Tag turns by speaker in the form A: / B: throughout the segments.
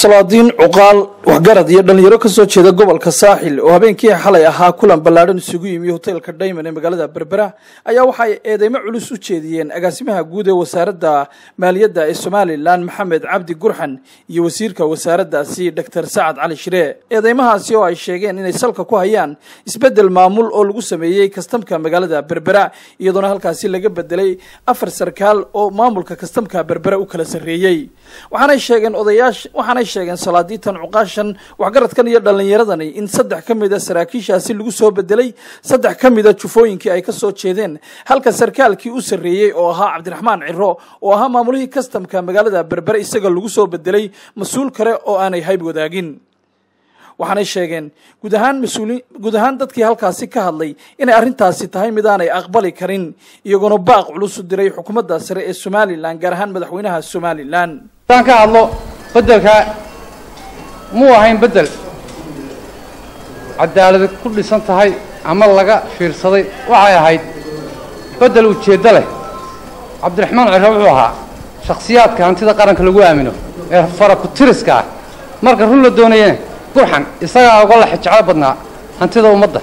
A: salaadiin cuqaal waxgarad iyo dhallinyaro ka soo jeeda gobolka saaxil oo habeenkii xalay ahaa kulan ballaadhan isugu yimi hoteelka dhayman ee magaalada berbera ayaa waxaay eedeymo culus u jeediyeen agaasimaha guud ee wasaaradda maaliyadda ee somalilan maxamed cabdi gurxan iyo wasiirka wasaaraddaasi doctor sacad cali shiree eedeymahaasi oo ay sheegeen inay salka ku hayaan isbeddel maamul oo lagu sameeyey kastamka magaalada berbera iyadoona halkaasi laga bedelay afar sarkaal oo maamulka kastamka berbera u kala sarreeyey waxaanay sheegeen odayaasha waxaanay sheegeen salaadiitan cuqaashan waxgaradkan iyo dhallinyaradani in saddex ka mid a saraakiishaasi lagu soo bedelay saddex ka mid a jufooyinkii ay ka soo jeedeen halka sarkaalkii u sarreeyey oo ahaa cabdiraxmaan ciro oo ahaa maamulihii kastamka magaalada berbere isaga lagu soo bedelay mas-uul kale oo aanay hayb wadaagin waxaanay sheegeen guud ahaan mas-uuliin guud ahaan dadkii halkaasi ka hadlay inay arrintaasi tahay mid aanay aqbali karin iyagoona baaq culus u diray xukuumadda sare ee somalilan gaar ahaan madaxweynaha somalilan
B: haddaan ka hadlo beddelka muu ahayn beddel cadaalad ku dhisan tahay ama laga fiirsaday waxay ahayd beddel ujeeddo leh cabdiraxmaan ciro wuxuu ahaa shakhsiyaadka hantida qaranka lagu aamino ee farakutiriska ah marka run la doonayana gurxan isagaa uga la jeclo badnaa hantida ummadda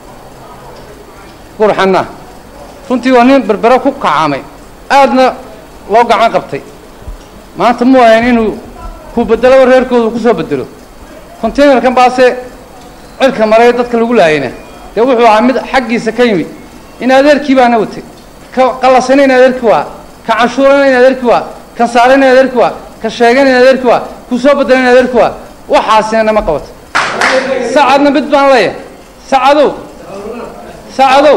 B: gurxanna runtii waa nin berbere ku kacaamay aadna loo gacan qabtay maanta muu ahayn inuu ku beddelaba reerkooda ku soo bedelo containerkan baase cirka maray dadka lagu laayayna dee wuxuu ahaa mid xaggiisa ka yimid in adeerkii baana watay ka qallasana in adeerkii waa ka canshuurana in adeerkii waa kan saarana in adeerkii waa ka sheegana in adeerkii waa ku soo bedela in adeerkii waa waxaasina nama qabato sacadna mid baan leeyahay sacadow sacadow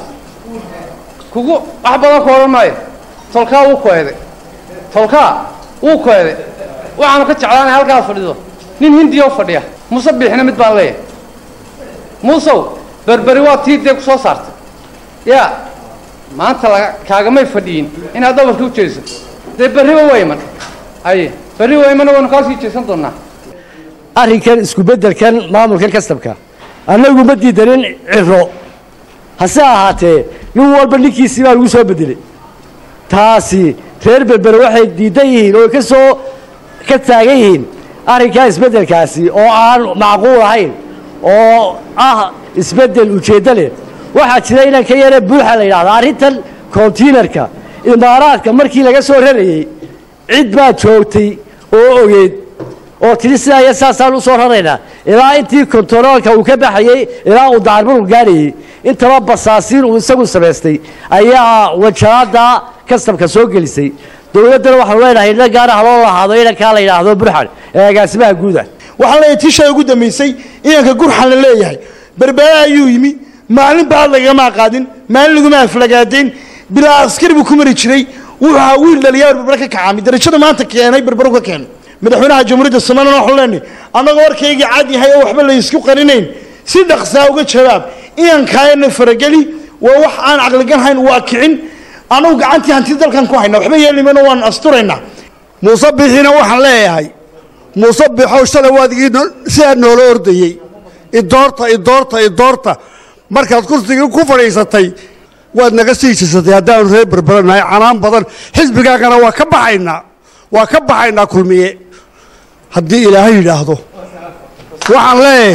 B: kugu wax badan ku odhan maayo tolkaa wuu ku eeday tolkaa wuu ku eeday waxaanu ka jeclaanay halkaad fadhido nin hindiya u fadhiya muuse biixina mid baan leeyahay muusow berberi waa tii dee ku soo saartay yaa maanta laga kaagamay fadhiyin inaad dhabarka u jeediso dee berriba waa iman aye berri waa iman waynu kaa sii jeesan doonnaa
C: arrinkan isku beddelkan maamulkan kastabka annagu ma diidanin ciro hase ahaatee nin walba ninkiisii baa lagu soo beddelay taasi reer berbere waxay diidan yihiin oo ka soo ka taagan yihiin arrinkaa isbeddelkaasi oo aan macquul ahayn oo ah isbeddel ujeeddo leh waxaa jira inan ka yare buuxa la yidhahda arrintan kontiinarka imaaraadka markii laga soo rarayey cid baa joogtay oo ogeed oo tiri sidaa iyo saasaan u soo raraynaa ilaa intii kontaroolka uu ka baxayey ilaa uu dacarbulku gaadhayey intaba basaasiin uu isagu samaystay ayaa wajahadda kastabka soo gelisay dowladdana waxaanu leenahay ina gaara haloo lahaado inankaa la yidhaahdo burxan ee agaasimaha guuda
D: waxaan leeyahay tishaa ugu dambaysay inanka gurxan la leeyahay berbera ayuu yimi maalin baad lagama qaadin maalin laguma aflagaadayn bilaa askari buu ku mari jiray wuxuu ahaa wiil dhaliyaa berbere ka kacaamay darajada maanta keenay berberu ka keenay madaxweynaha jamhuuriyadda somalilan waxaan leenahay annagoo warkaygii cad yahay oo waxba laysku qarinayn si dhaqsaa uga jawaab inankaayana farageli waa wax aan caqliganhayn waa kicin annagu gacantii hantida dalkan ku hayna waxba yeelimayno waan asturaynaa
E: muuse bixiina waxaan leeyahay muuse bixow shalay waadigii sidaa noola ordayey idoorta idoorta idoorta markaad kursigii ku fadhiisatay waad naga sii jisatay haddaanu reer berberanahay canaan badan xisbigaagana waa ka baxaynaa waa ka baxaynaa kulmiye haddii ilaahay yidhaahdo waxaan leeyahay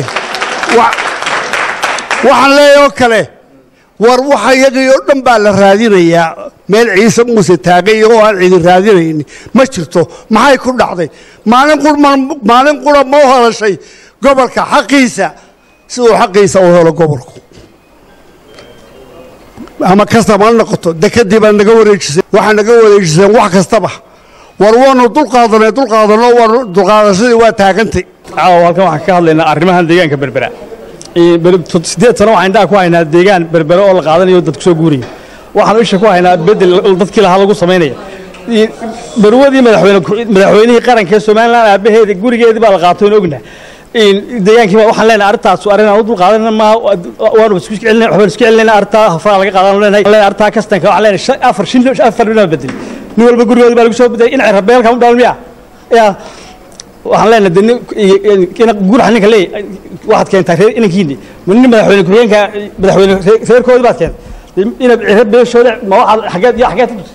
E: waxaan leeyahay oo kale war waxa iyagii oo dhan baa la raadinayaa meel ciise muuse taagay oo aan cidi raadinayni ma jirto maxay ku dhacday maalin maalin qura ma u hadashay gobolka xaqiisa si uu xaqiisa u helo gobolku ama kastaba ha noqoto dekadii baa naga wareejisay waxaa naga wareejiseen wax kastaba war waanu dulqaadanay dulqaadanno waanu dulqaadashadii waa taagantay
F: caawa halkan waxaan ka hadlaynaa arrimahan deegaanka berbera siddeed sano waxaan indhaha ku haynaa deegaan berbere oo la qaadanayo dad ku soo guuraya waxaanu isha ku haynaa beddel dadkii lahaa lagu samaynaya barwadii madaxweyne madaxweynihii qaranka ee somalilan aabaheeda gurigeedii baa la qaatay oon ogna deegaankii waxaan leenahay arrintaas arrin aan u dulqaadanayna maaha waanu isku celinay waxbaan isku celinayna arrintaa hafraa laga qaadan leenahay leenahay arrintaa kastanka waxaan leenahay afar shin afar dhinac bedel nin walba gurigoodii baa lagu soo bedelay in rabeelka u dhalan miya yaa waxaan leenahay deni guraxa ninka leey waxaad keentaa reer inankiini ma nin madaxweyne ku-xigeenka madaxweyne reerkoodii baad keentay ina reer beeshooda ma waxaad xageed iyo xageed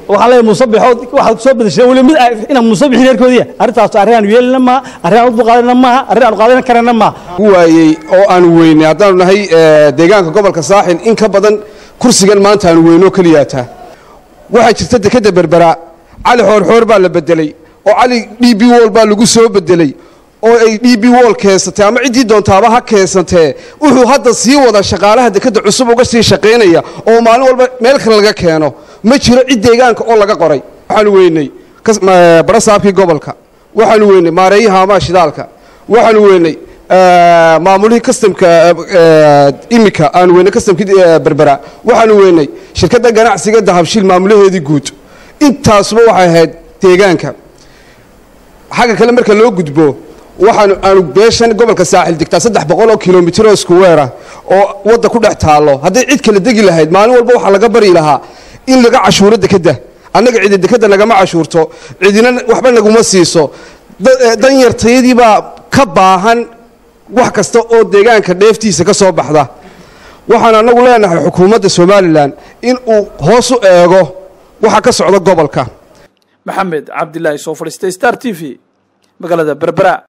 F: waxaan leeyahay musabixo waxaad soo bedeshay weli mid inaan musabixin reerkoodiya arrintaas arrin aanu yeelina maaha arrin aan u dulqaadanna maaha arrin aanu qaadan karana maaha
G: waayey oo aanu weynay haddaanu nahay deegaanka gobolka saaxil in ka badan kursigan maanta aanu weynoo keliyaataa waxaa jirta dekadda berbera cali xoorxoor baa la bedelay oo cali d b wol baa lagu soo bedelay oo ay d b wol keensatay ama ciddii doontaaba ha keensantee wuxuu hadda sii wada shaqaalaha dekadda cusub uga sii shaqaynaya oo maalin walba meel kale laga keeno ma jiro cid deegaanka oo laga qoray waxaanu weynay barasaabkii gobolka waxaanu weynay maareeyaha amaa shidaalka waxaanu weynay maamulihii kastamka imika aanu weynay kastamkii berbera waxaanu weynay shirkadda ganacsiga dahabshiil maamulaheedii guud intaasuba waxay ahayd deegaanka xagga kale marka loo gudbo waxaanu aanu beeshan gobolka saaxil degtaa saddex boqol oo kilomitir oo iskuweera oo wadda ku dhex taallo hadday cid kala degi lahayd maalin walba waxaa laga bari lahaa in laga cashuuro dekadda annaga cidi dekadda nagama cashuurto cidina waxba naguma siiso danyartayadii baa ka baahan wax kasta oo deegaanka dheeftiisa ka soo baxda waxaan annagu leenahay xukuumadda somalilan in uu hoos u eego waxa ka socda gobolka
A: maxamed cabdilaahi soo fadhiistay star t v magaalada berbera